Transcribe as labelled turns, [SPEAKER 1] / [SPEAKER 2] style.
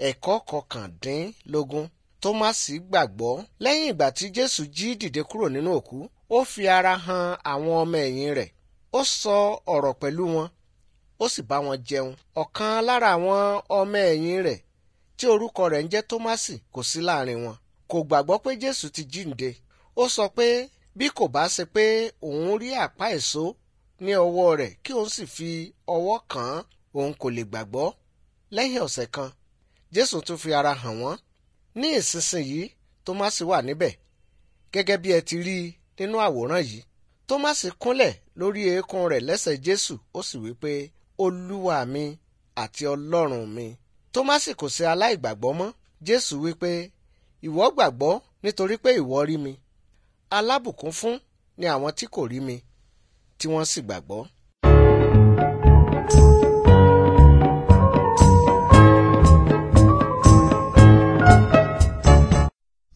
[SPEAKER 1] ẹ̀kọ́ kọkàndínlógún tómásì gbàgbọ́ lẹ́yìn ìgbà tí jésù jí dìde kúrò nínú òkú ó fi ara hàn àwọn ọmọ ẹ̀yìn rẹ̀ ó sọ ọ̀rọ̀ pẹ̀lú wọn ó sì bá wọn jẹun ọ̀kan lára àwọn ọmọ ẹ̀yìn rẹ̀ tí orúkọ rẹ̀ ń jẹ́ tómásì kò sí láàrin wọn kò gbàgbọ́ pé jésù ti jíǹde ó sọ pé bí kò bá ṣe pé òun rí àpá èso ní ọwọ́ rẹ̀ kí òun sì fi ọwọ́ kàn án òun kò lè gbàgbọ́ lẹ́yìn ọ̀sẹ̀ kan jésù tún fi ara hàn wọ́n ní ìsinsìnyí tómásì wà níbẹ̀ gẹ́gẹ́ bí ẹ ti rí i nínú àwòrán yìí tómásì kúnlẹ̀ lórí eékún rẹ̀ lẹ́sẹ̀ jésù ó sì wí pé olúwa mi àti ọlọ́run mi tómásì kò ṣe aláìgbàgbọ́ mọ́ jésù wí pé ìwọ gbàgbọ́ nítorí pé ìwọ rí mi alábùkún fún ni àwọn tí kò rí mi tí wọ́n sì gbàgbọ́.